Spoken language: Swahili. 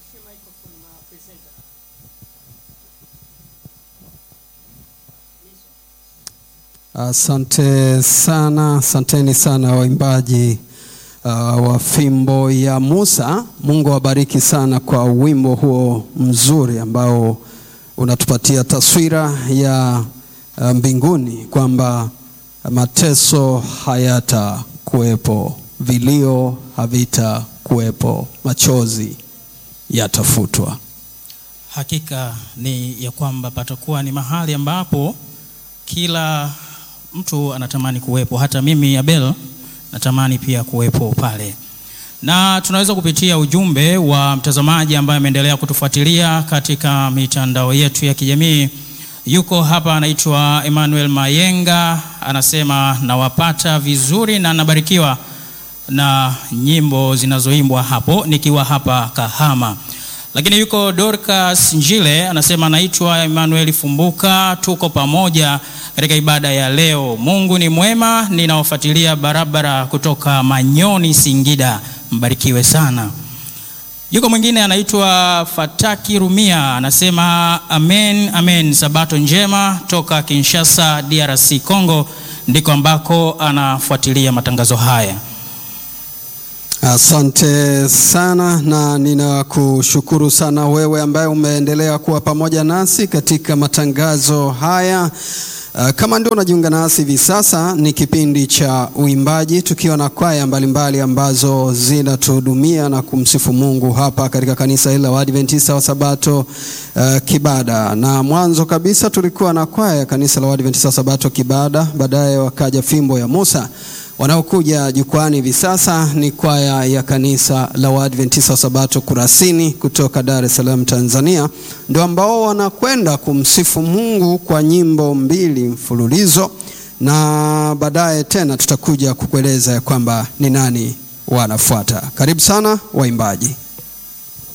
Asante sana, asanteni sana waimbaji uh, wa fimbo ya Musa. Mungu awabariki sana kwa wimbo huo mzuri ambao unatupatia taswira ya uh, mbinguni kwamba mateso hayatakuwepo, vilio havitakuwepo, machozi yatafutwa. Hakika ni ya kwamba patakuwa ni mahali ambapo kila mtu anatamani kuwepo. Hata mimi Abel natamani pia kuwepo pale, na tunaweza kupitia ujumbe wa mtazamaji ambaye ameendelea kutufuatilia katika mitandao yetu ya kijamii. Yuko hapa, anaitwa Emmanuel Mayenga, anasema nawapata vizuri na nabarikiwa na nyimbo zinazoimbwa hapo nikiwa hapa Kahama. Lakini yuko Dorcas Njile anasema naitwa Emmanuel Fumbuka, tuko pamoja katika ibada ya leo. Mungu ni mwema, ninawafuatilia barabara kutoka Manyoni, Singida. Mbarikiwe sana. Yuko mwingine anaitwa Fataki Rumia anasema amen, amen, sabato njema toka Kinshasa, DRC Congo, ndiko ambako anafuatilia matangazo haya. Asante sana na ninakushukuru sana wewe ambaye umeendelea kuwa pamoja nasi katika matangazo haya. Uh, kama ndio unajiunga nasi hivi sasa, ni kipindi cha uimbaji tukiwa na kwaya mbalimbali ambazo zinatuhudumia na kumsifu Mungu hapa katika kanisa hili la Waadventista wa Sabato uh, Kibada. Na mwanzo kabisa tulikuwa na kwaya ya kanisa la Waadventista wa Sabato Kibada, baadaye wakaja fimbo ya Musa. Wanaokuja jukwani hivi sasa ni kwaya ya kanisa la Waadventista wa Sabato Kurasini kutoka Dar es Salaam, Tanzania, ndio ambao wanakwenda kumsifu Mungu kwa nyimbo mbili mfululizo, na baadaye tena tutakuja kukueleza ya kwamba ni nani wanafuata. Karibu sana waimbaji.